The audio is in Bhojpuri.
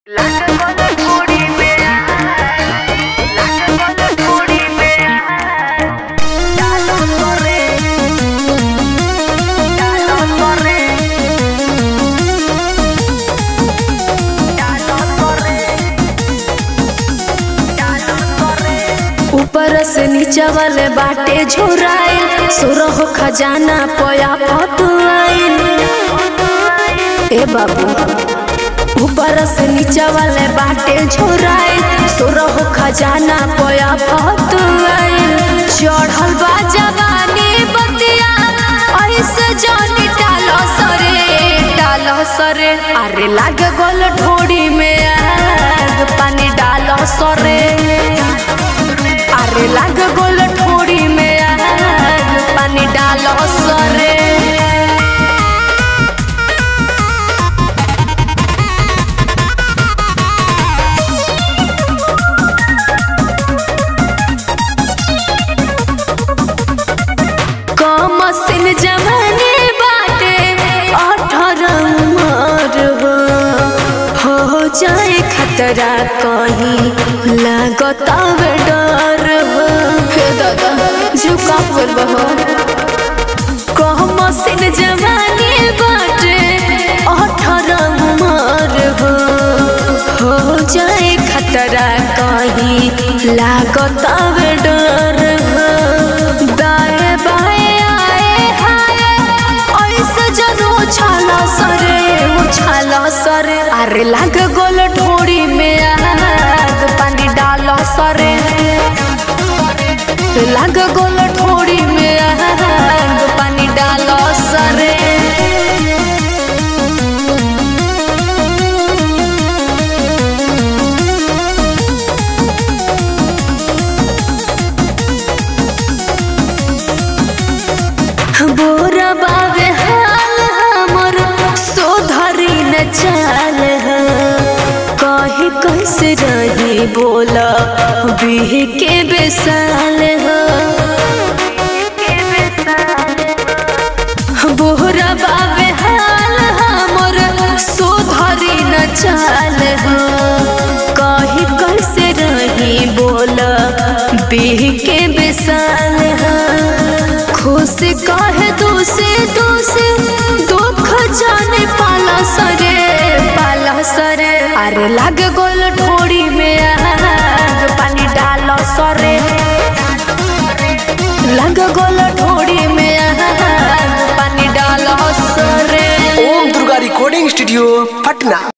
ऊपर से नीचा वाले बाटे झोराइल सुरह खजाना पया पतुआइल ए बाबू ऊपर से नीचा वाले बाटे झोराइल सुरह खजाना पया पतुआइल चढ़ल बा जवानी बतिया ऐसे जानी डालो सरे डालो सरे अरे लाग गोल ढोड़ी में आग पानी डालो सरे अरे लाग गोल ठोड़ी में आग पानी डालो सरे कमसिन जवानी बाटे अठारह उमर हो हो जाए खतरा कहीं लागत डर हो हे दादा झुका बोल हो कमसिन जवानी बाटे अठारह उमर हो हो जाए खतरा कहीं लागत डर हो दाएं बाएं आए हाय ऐसे जनो उछाला सरे उछाला सरे अरे लाग गोल ढोड़ी में आग पानी डालो सरे लाग गोल ढोड़ी में आग पानी डालो सरे बोरा बाबे हाल हमर सोधरी न चाल है कही कैसे रही बोला बीह के बेसाल है बोरा बाबे हाल हमर सोधरी न चाल है कही कैसे रही बोला बीह के बेसाल है खुश कहे दूसे दूसे दुख जाने पाला सरे पाला सरे अरे लग गोल ठोड़ी में आग पानी डालो सरे लग गोल ठोड़ी में आग पानी डालो सरे ओम दुर्गा रिकॉर्डिंग स्टूडियो पटना